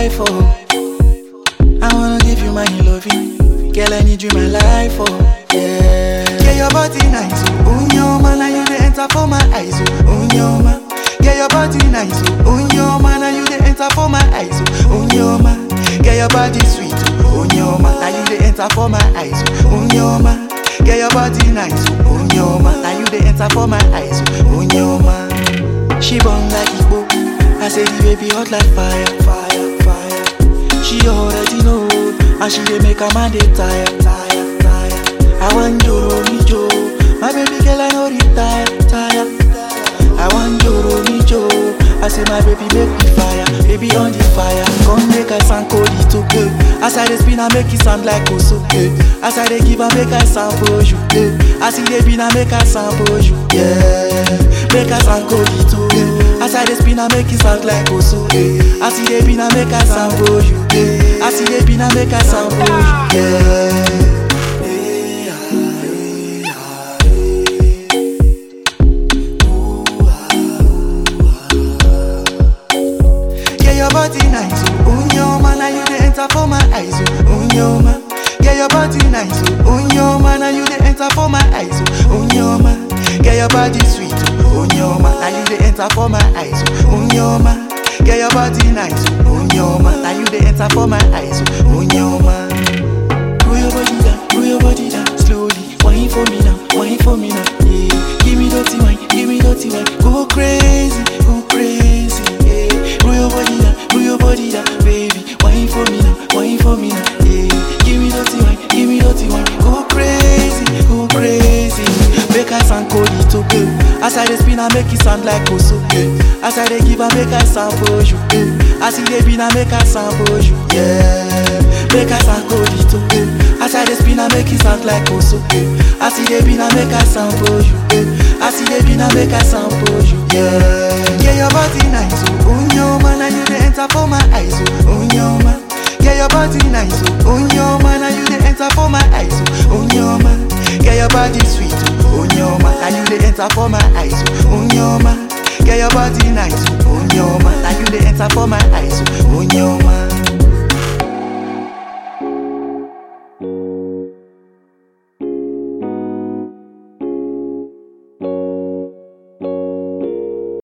life, oh. I wanna give you my loving. Girl, I need you my life, oh. Yeah. Yeah, your body nice, oh. Unyoma, now you the enter for my eyes, oh. Unyoma. Yeah, your body nice, oh. Unyoma, now you the enter for my eyes, oh. Unyoma. Yeah, your body sweet, oh. Unyoma, now you the enter for my eyes, oh. Unyoma. Yeah, your body nice, oh. Unyoma, now you the enter for my eyes, oh. Unyoma. She burn like Igbo. I say the baby hot like fire, fire, fire. She already know, and she dey make a man dey tire, tire, tire. I want Joro mi Jo, my baby girl I no retire, tire. I want Joro mi Jo, I say my baby make me fire, baby on the fire. Come make I sound cold it okay. As I dey spin I make it sound like Osoke. As I dey give I make I sound for you, eh. As I dey spin I make I sound for you, yeah. Make I sound cold it okay. As I dey spin I make it sound like Osoke. As I dey spin I make I sound for you, eh. As I dey spin I make I sound for you, yeah. Eh, ah, eh, ah, eh. Ooh, ah, Yeah, your body nice, oh, unyoma, now you the enter for my eyes, oh, unyoma. Yeah, your body nice, oh, unyoma, now you the enter for my eyes, oh, unyoma. Yeah, your body sweet, oh, unyoma, now you the enter for my eyes, oh, unyoma. Yeah, your body nice, oh, unyoma, now you the enter for my eyes, oh, unyoma. Roll your body down, roll your body down slowly. Wine for me now, wine for me now. Yeah. Give me dirty wine, give me dirty wine. Go crazy, go crazy. Yeah. Roll your body down, roll your body down, baby. Wine for me now, wine for me now. Yeah. Give me dirty wine, give me dirty wine. Go crazy, go crazy. Make I sound cold it okay. As I dey spin, I make it sound like Osoke. As I dey give, I make I sound for you. Eh. As I dey spin, I make I sound for you. Yeah. Make I sound cold it okay. As I dey spin, I make it sound like Osoke. As I dey spin, I make I sound for you. Eh. As I dey spin, I make I sound for you. Yeah. Yeah, your body nice, oh. Unyoma, now you dey enter for my eyes, oh. Unyoma. Yeah, your body nice, oh. Unyoma, now you dey enter for my eyes, oh. Unyoma. Yeah, your body sweet, oh. Unyoma, now you dey enter for my eyes, oh. Unyoma. Yeah, your body nice, oh. Unyoma, now you dey enter for my eyes, oh. Unyoma.